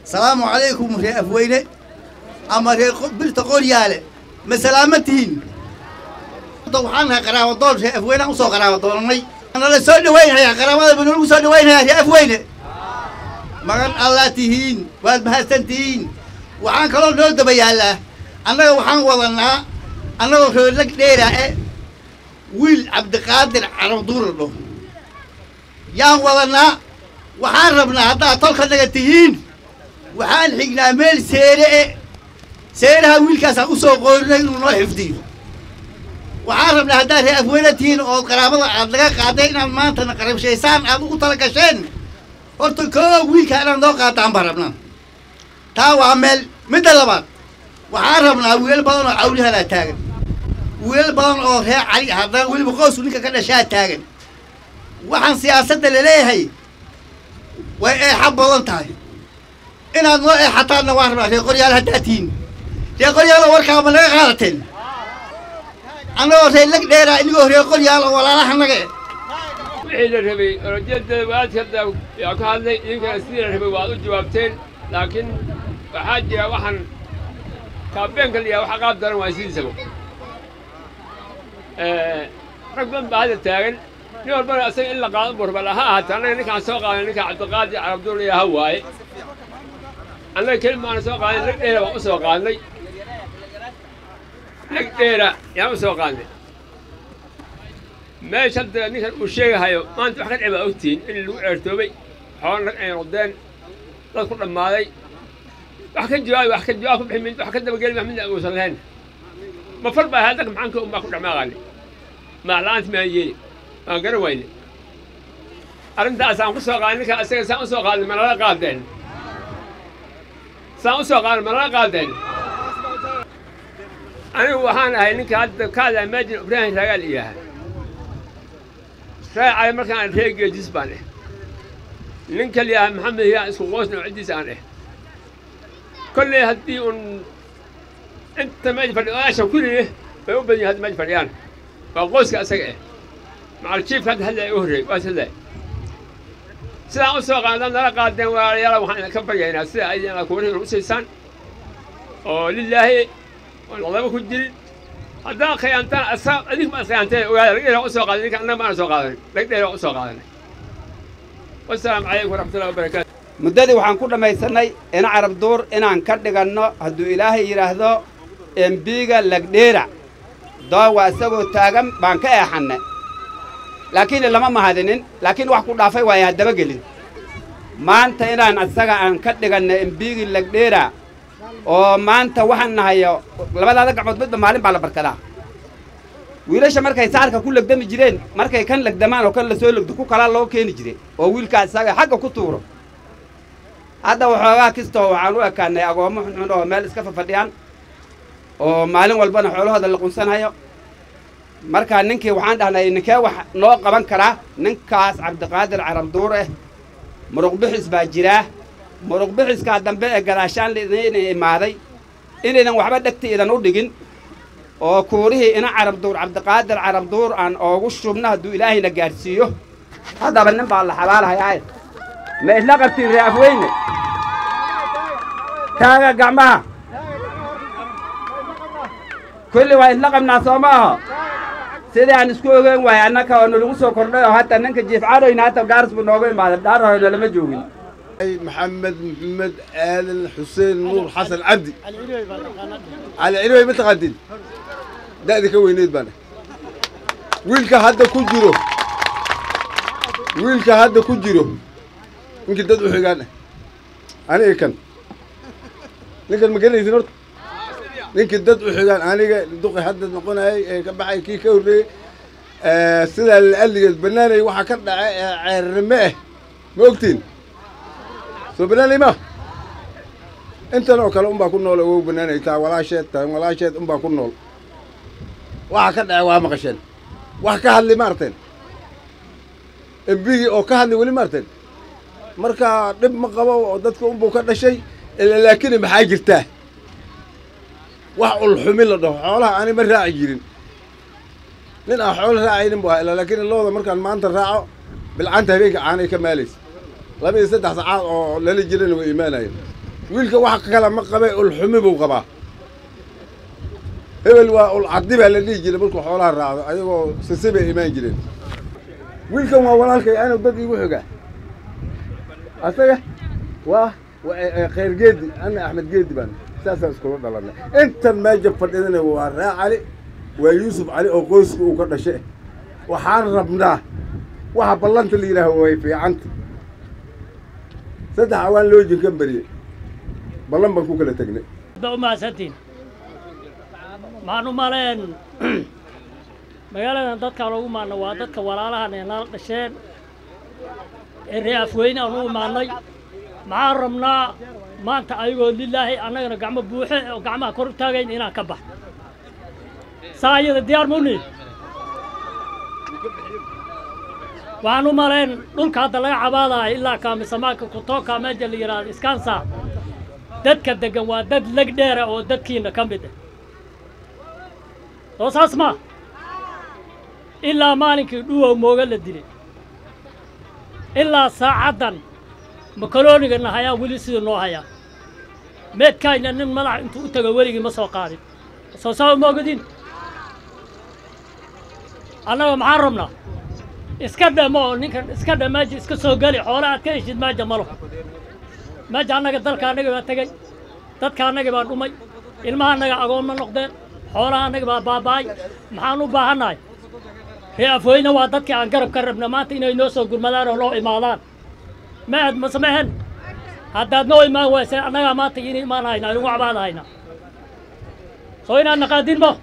salaamu calaykum ree afweyne ama ree birta qoryaale ma salaamatihiin waxaan nahay qaraabadoon ree afweyne usoo qaraabadoonnay nala soo dhaweynhayaa qaraabada ba nalagu soo dhaweynhayaa ree afweyne magan allaa tihiin waad mahadsan tihiin waxaan kaloo noo daba yaallaa annaga waxaan wadanaa annagoo reerlag dheeraa e wiil cabdiqaadir carabduur la dhaho yaan wadanaa waxaan rabnaa haddaad tolka naga tihiin waxaan xignaa meel seere e seeraha wiilkaasaan u soo qoorinay inuu noo xifdiyo waxaan rabnaa haddaad ree afweyne tihiin ood qaraabada aad laga qaaday inaad maantana qarabshaysaan aad ugu tala gasheen horta koo wiilkaa inaad noo qaataan baan rabnaa taa waa meel midda labaad waxaan rabnaa wiilal badan oo cawlihanaa taagan wiilal badan oo reer cali haddana weliba qoysku ninka ka dhashaa taagan waxaan siyaasadda laleeyahay way eexa badan tahay inaad noo eexataanna waan rabnaa reer qoryaal haddaa tihiin reer qoryaalo warkaama naga qaadateen annagoo reer lag dheeraa inigoo reer qoryaal oo walaalaha naga e wixii la rabay orojada waadkada yaa ka hadlay idinkana sidii la rabay waad u jawaabteen laakiin waxaa jira waxaan kaabeenka la yaha waxa qaab daran waa sidiisaba rag badan baa hadda taagan nin walbana asaga in la qaado burbala ha ahaatee annaga ninkaan soo qaaday ninka cabdiqaadir carabduul yaha waaye annaga keli maana soo qaaday lag dheera baan u soo qaadnay lag dheera yaan u soo qaadnay meesha hadda ninkan uu sheegahayo maanta wax ka dhici baa ogtihiin in lagu ceertoobay xoolo rag ay noqdeen dad ku dhammaaday wax ka jawaabi wax ka jawaab ku bixi mid wax ka dabageli wax midna uusan lahayn ma far baa hadda maxaanka unbaa ku dhamaaqaani maacla'aanta maan yeeli waan garan wayne arrintaasaan ku soo qaaday ninka isaga saan u soo qaadnay manala qaadeen saan u soo qaadnay manala qaadeen anigu waxaan ahay ninka hadda ka hadlaa maajin ibraahim raagaal iyaha raacay markaan reer geejis baan eh ninka liyaha maxamed yaa isku qoosna oo ciddiisa aan eh kolley haddii un inta meesha fadhi odaasha kulli bay u badan yihin hadda meesha fadhiyaan waa qoyska asaga eh macal jiifka hadda hadlaya u horreey waas hadlaya sidaan u soo qaadaan nala qaadeen walaalayaala waxaan idinka baryaynaa sida ay inaad kuwarihin u siisaan oo lilaahi oon ladaba ku jirin haddaa khiyaantaan asaa adink baad khiyaanteen ogaada lag dheera u soo qaaday ninka annaga maana soo qaadan lag dheera u soo qaadanay wasalaamu calaykum waraxmatullahi wabarakaatu muddadii waxaan ku dhammaysannay ina carab duur inaan ka dhiganno hadduu ilaahay yidhaahdo embiga lagdheera doowa isagoo taagan baan ka eexanne laakiin lama mahadinin laakiin wax ku dhaafay waaya haddaba gelin maanta inaan isaga aan ka dhiganno embigii lagdheera oo maanta waxaan nahayo labadaada gacmood midba maalin baa la barkadaa wiilasha markay saarka ku legdami jireen markay kan legdamaan oo kan la soo legdo ku kalaa loo keeni jire oo wiilkaa isaga xagga ku tuuro hadda waxoogaa kistoo waxaan u ekaanay agoommo xunxun oo meel iska fafadhiyaan oo maalin walbana xoolahooda la qunsanhayo markaa ninkii waxaan dhahnay ninkee wax noo qaban karaa ninkaas cabdiqaadir carabduur ah muruqbixis baa jiraa muruqbixiskaa dambe ee gadaashaan laidin imaaday inaydan waxba dhegta idan u dhigin oo kuurihii ina carabduur cabdiqaadir carabduur aan oogu shubno hadduu ilaahayna gaadhsiiyo haddaba nin baa la xabaalahayaa ma isla qabtiin ree afweyne taaga gacmaha kulli waa isla qabnaa soo ma aho sidii aan isku ogeyn waaye annaka oo nalagu soo kordhay oo hatta ninka jiif cadhoyna hata gaaris buu noogu imaaday dhaarahooyna lama joogin محمد محمد آدم حسين نور حسن عبدي على علوي ما تقدم ده دي كوينيد بنا ويلك هذا كجرو ويلك هذا كجرو يمكن تدعو حقانا أنا إيه كان لكن ما قال لي نورت يمكن تدعو حقانا أنا دوقي حد نقول هاي كبحي كي كوري آه سيدا اللي قال لي بناني وحا كان عرمه ما قلتين soo banaanay ma intan oo kale unbaa ku nool oo banaanay taa walaasheed taa walaasheed unbaa ku nool waxa ka dhacay waa maqasheen wax ka hadli ma arteen embigii oo ka hadli weli ma arteen marka dhib ma qabo oo dadka unbuu ka dhashay laakiin maxaa jirtaa wax ulxumi la dhaho xoolaha ani ma raaci jirin nin aan xoolo raacaynin bu ahaa laakiin looda markaan maanta raaco bilcanta habeenka caanay ka maalaysa laba iyo saddex sacaad oo lala jirana way imaanayeen wiilka wax kale ma qabe ulxumi buu qabaa hebel waa ulcadi baa la dhihi jiray markuu xoolaha raacdo ayagoo sise bay imaan jireen wiilkan waa walaalkay anuu dad iigu xogaa asaga waa khayr geedi ana axmed geedi baan saasaan iskula dhalanay intan meeja fadhidana waa raa cali waa yuusuf cali oo qoyska uu ka dhashe waxaan rabnaa waxa ballanta la yidhaaho way fiicanta saddex awaan loo jinkan bariyey ballan baan ku kala tegnay umahadsantiin maxaan u maleen magaaladan dadkaan ugu imaanay waa dadka walaalahan ee nala dhasheen ee ree afweyne aan u imaanay maxaan rabnaa maanta ayagoo lilaahi annagana gacmo buuxe oo gacmaha kor u taagayn inaan ka bax saa iyada diyaar muni waxaan u maleen dhulka hadda laga cabaadayo ilaa kaamisamaanka kutooka meesha la yidhaahdo iskansa dadka deggan waa dad leg dheera oo dadkiina ka mid ah soo saas ma ilaa maalinkii dhuwow mooga la dilay ilaa saacaddan makaloonigana hayaa weli sidii noo hayaa meedkaayna nin madax intuu u tago weligii ma soo qaadin soo saa moogadin annaga maxaan rabnaa iska dhamo oo ninkan iska dha meesha iska soo geli xoole aad ka heshid meesha malo meesha annaga dalka annaga baa tegey dadka annaga baa dhumay ilmaha annaga agoon ma noqdeen xoolaha annaga baa baaba'ay maxaan u baahannahay ree afweyne waa dadkii aan garab ka rabna maanta inay noo soo gurmadaan oo noo imaadaan ma aad ma samehen haddaad noo imaan wayse annagaa maanta in imaan haynaa inugu cabaad haynaa soo inaad naqaadin mo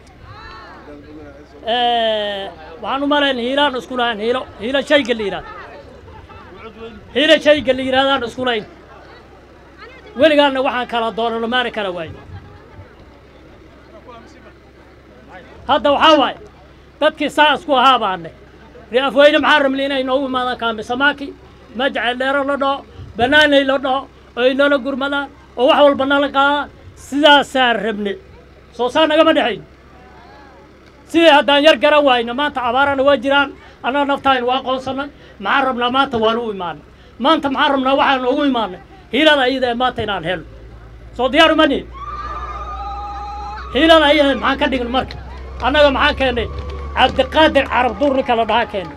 waxaan u malayn hiilaan isku lahayn hiilo hiilo shayga la yidhahdo hiilo shayga la yidhahdaan isku layn weligaanna waxaan kala doonano maana kala waayo hadda waxaa waaye dadkii saa isku ahaa baane ree afweyne maxaa rabnay inay noogu imaadaan kaamisamaaki majacel dheero la dhaho bannaanay la dhaho oo ay noola gurmadaan oo wax walba nala qaadaan sidaasaan rabne soo saa nagama dhexayn sidii haddaan yar garan waayno maanta abaarana waa jiraan annaga naftaaynu waa aqoonsannay maxaan rabnaa maanta waanu u imaanay maanta maxaan rabnaa waxaan noogu imaanay hiilada ayada ee maanta inaan helno soo diyaaru mani hiilada ayada maxaan ka dhigno marka annaga maxaan keennay cabdiqaadir carab duur ninka la dhahaa keennay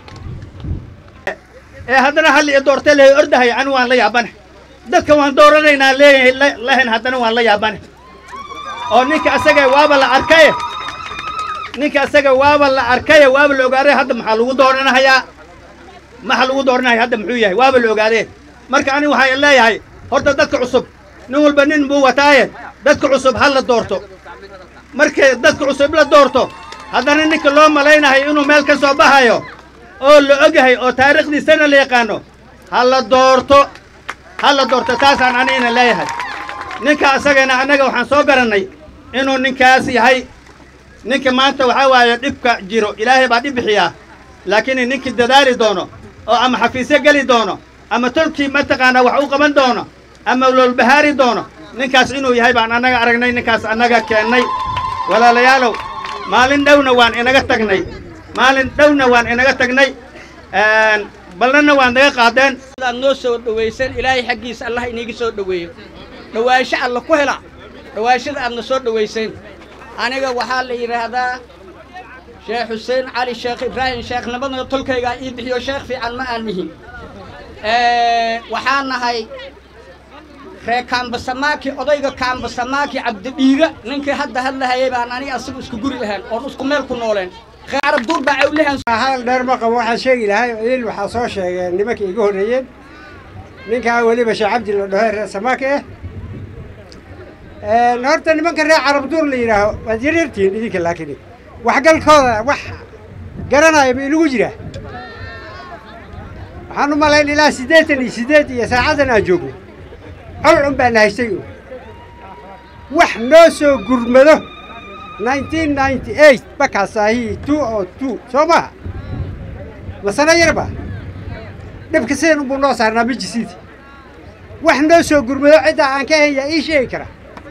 ee haddana halli i doortay lehay ordahay anu waan la yaabane dadka waan dooranaynaa leeyahay lahayn haddana waan la yaabane oo ninka asaga waaba la arkaye ninka asaga waaba la arkaye waaba la ogaadee hadda maxaa lagu dooranahayaa maxaa lagu dooranaya hadda muxuu yahay waaba la ogaadee marka ani waxaan leeyahay horta dadka cusub nin walba nin buu wataaye dadka cusub ha la doorto markay dadka cusub la doorto haddana ninka loo malaynahayo inuu meel ka soo baxayo oo la ogyahay oo taariikhdiisana la yaqaano ha la doorto ha la doorto taasaan anigana leeyahay ninka asagana annaga waxaan soo garannay inuu ninkaas yahay ninka maanta waxaa waaye dhibka jiro ilaahay baa dhib bixiyaa laakiin ninkii dadaali doono oo ama xafiisyo geli doono ama tolkii mataqaanaa wax u qaban doono ama lolbahaari doono ninkaas inuu yahay baan annaga aragnay ninkaas annaga keennay walaalayaalow maalin dhowna waan inaga tagnay maalin dhowna waan inaga tagnay ballanna waan naga qaadeen aad noo soo dhowaysan ilaahay xaggiisa allah iniga soo dhoweeyo dhowaansho alla ku hela dhowaanshada aadna soo dhowayseen aniga waxaa la yidhaahdaa sheekh xuseen cali sheekh ibraahim sheekhnimada tolkaygaa ii bixiyo sheekh fiican ma aan nihin waxaa nahay ree kaambasamaaki odayga kaambasamaaki cabdidhiiga ninkii hadda hadlahayay baan aniga asigu isku guri ahaan oon isku meel ku nooleen carab duur baa cawlahan hadal dheer ma qabo waxaan sheegi lahay il waxaa soo sheegeen nimankii iga horreeyeen ninkaa weliba sheekh cabdi la dhaho reer samaake ah horta nimanka reer carab duur la yidhaaho waad yaryartihiin idinka laakiin waxgalkooda wax garanaya ma inugu jiraa waxaan u malayn ilaa siddeetan iyo siddeed iyo saacadan aan joogno col un baan haystay un wax noo soo gurmado nineteen ninety eight bakaasaahi two o two soo maha masano yarba dhibka sidan unbuu noo saarnaa majisiidi wax noo soo gurmado ciddaa aan ka ahayn yaa ii sheegi kara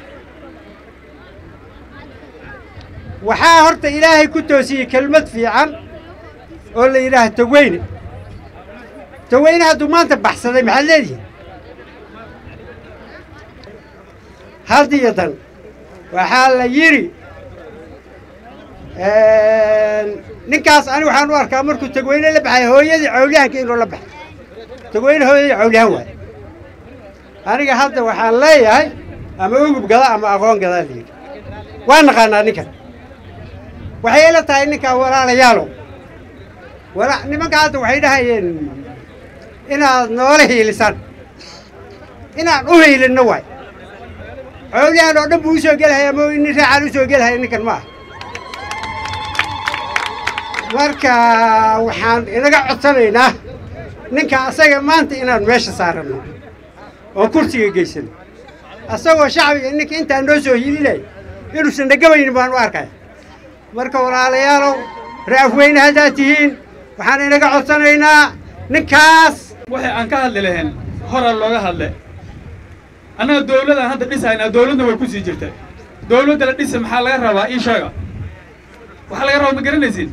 waxaa horta ilaahay ku toosiyey kelmad fiican oo la yidhaaha taweyne taweyne hadduu maanta baxsaday maxaad leedihin haddiyo dan waxaa la yidhi ninkaas ani waxaan u arkaa markuu tagweyne la baxay hooyadii cawliyahanka inuu la baxay tagweyne hooyadii cawliyahan waay aniga hadda waxaan leeyahay ama ugub gada ama aqoon gadaa la yidhi waa naqaanaa ninkan waxay ila tahay ninkaa walaalayaalow wala nimanka hadda waxay dhahayeen inaad noola hiilisaan inaan u hiilinno waay cawliyahan oo dhan buu usoo gelhaya ama nin raacaan usoo gelhaya ninkan ma ah marka waxaan inaga codsanaynaa ninka asaga maanta inaan meesha saaranno oo kursiga geysano asagoo shacbiga ninka intaa noo soo hilinay inuusan dhagabaynin baan u arkaya marka walaalayaalow ra'afweyne haddaad tihiin waxaan inaga codsanaynaa ninkaas waxay aan ka hadli lahayn horaa looga hadle annaga dawladaan hadda dhisaynaa dawladna way ku sii jirta dawladda la dhisa maxaa laga rabaa ii sheega waxaa laga rabaa ma garanaysid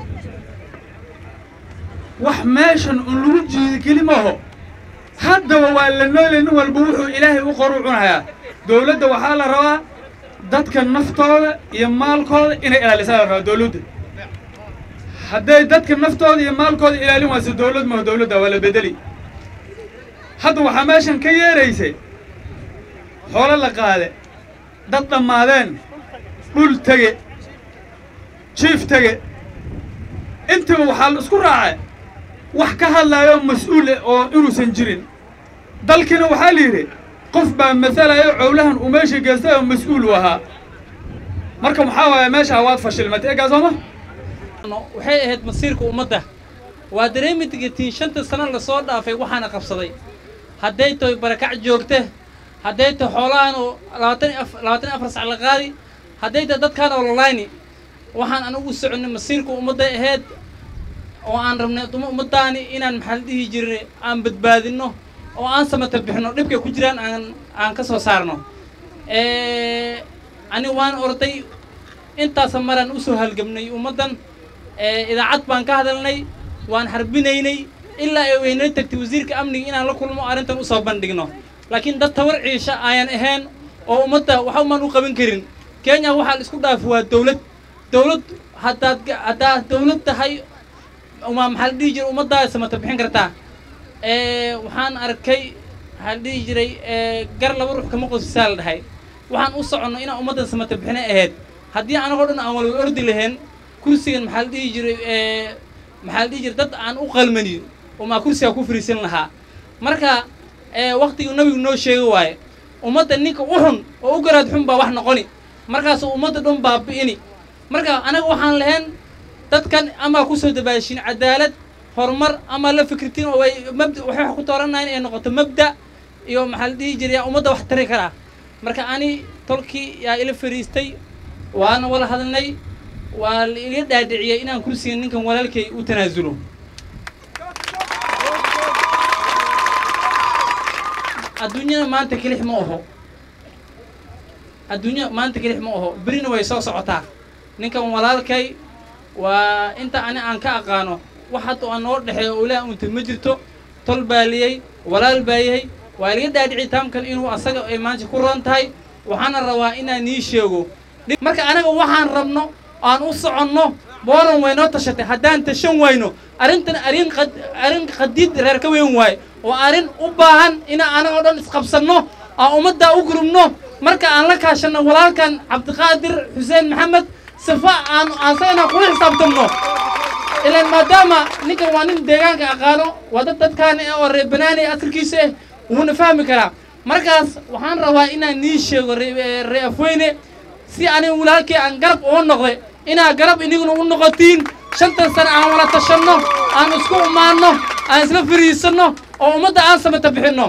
wax meeshan un lagu jiidi keli maaho haddaba waa la noolay nin walba wuxuu ilaahay u qoru cunayaa dawladda waxaa la rabaa dadka naftooda iyo maalkooda inay ilaalisaa la rabaa dawladda hadday dadka naftooda iyo maalkooda ilaalin wayso dawlad maho dawladda waa la bedeli hadda waxaa meeshan ka yeeraysay xoolo la qaade dad dhammaadeen dhul tege jiif tege intiba waxaa la isku raacay wax ka hadlaayo mas-uule oo inuusan jirin dalkiina waxaa la yidhi qof baa masalayo cowlahan uu meesha geystay oo mas-uul u ahaa marka maxaa waaya meeshaa waad fashilmatay egaa sooma waxay ahayd masiirka ummadda waa dareemi degatiin shanta sano lasoo dhaafay waxaana qabsaday hadday tahay barakac joogta hadday tahay xoolahan oo labaatan iyo af labaatan iyo afar sac la qaadi hadday tahay dadkaan oo lalayni waxaan anigu u soconnay masiirka ummadday ahayd oo aan rabnay ummaddaani inaan maxaa la dhihi jirnay aan badbaadinno oo aan samata bixino dhibkay ku jiraan aan aan ka soo saarno ani waan orday intaasa maraan usoo halgamnay ummaddan idaacad baan ka hadalnay waan harbinaynay ilaa ay weynala tagtay wasiirka amniga inaan la kulmo arrintan usoo bandhigno laakiin dad tawar ciisha ayaan ahayn oo ummadda waxa umaan u qaban karin kenya waxaa la isku dhaafi waa dawlad dawlad haddaad haddaad dawlad tahay uma maxaa la dhihi jiray ummaddaa samata bixin kartaa waxaan arkay maxaa la dhihi jiray gar laba ruux kama qosisaa la dhahay waxaan u soconno inaan ummaddan samata bixinay ahayd haddii anagoo dhan aan walba ordi lahayn kursigan maxaa la dhihi jiray maxaa la dhihi jiray dad aan u qalmanin umaa kursigaa ku fariisan lahaa marka waktigii nabigu noo sheegi waaye ummadda ninka u xun oo u garaad xun baa wax noqoni markaasuu ummadda dhan baabi'ini marka anaga waxaan lahayn dadkan amaa kusoo dabaashin cadaalad horumar ama la fikirtiin oo way mabda waxay wax ku toorannaha in ay noqoto mabda iyo maxaa la dhihi jiray yaa ummadda wax tari karaa marka ani tolkii yaa ila fariistay waana wala hadalnay waa la iga dhaadhiciyay inaan kursiga ninkan walaalkay u tanaasulo adduunyada maanta kelix ma oho adduunya maanta kelix ma oho berina way soo socotaa ninkan walaalkay waa inta ani aan ka aqaano wax hadda aan noo dhexeeyo oo ilaah unta ma jirto tol baa liyey walaal baa yahay waa laga dhaadhici taamkan inuu asaga ay maanta ku roon tahay waxaana rabaa inaan nii sheego marka anaga waxaan rabno aan u soconno booran way noo tashatay haddaan tashan wayno arrintan arrin qad arrin qadiid reer ka weyn waaye oo arrin u baahan inaan anagoo dhan isqabsanno aan ummaddaa u gurubno marka aan la kaashanno walaalkan cabdiqaadir xuseen maxamed sifa aan asagana kula xisaabtamno ilaan maadaama ninkan waa nin deegaanka aqaano waa dad dadkaan oo reer banaani asalkiisa ah wuuna fahmi karaa markaas waxaan rabaa inaan nii sheego ree afweyne si aniga walaalkii aan garab uga noqday inaa garab iniguna u noqotiin shantan sano aan wala tashanno aan isku imaanno aan isla fariisanno oo ummadda aan samata bixinno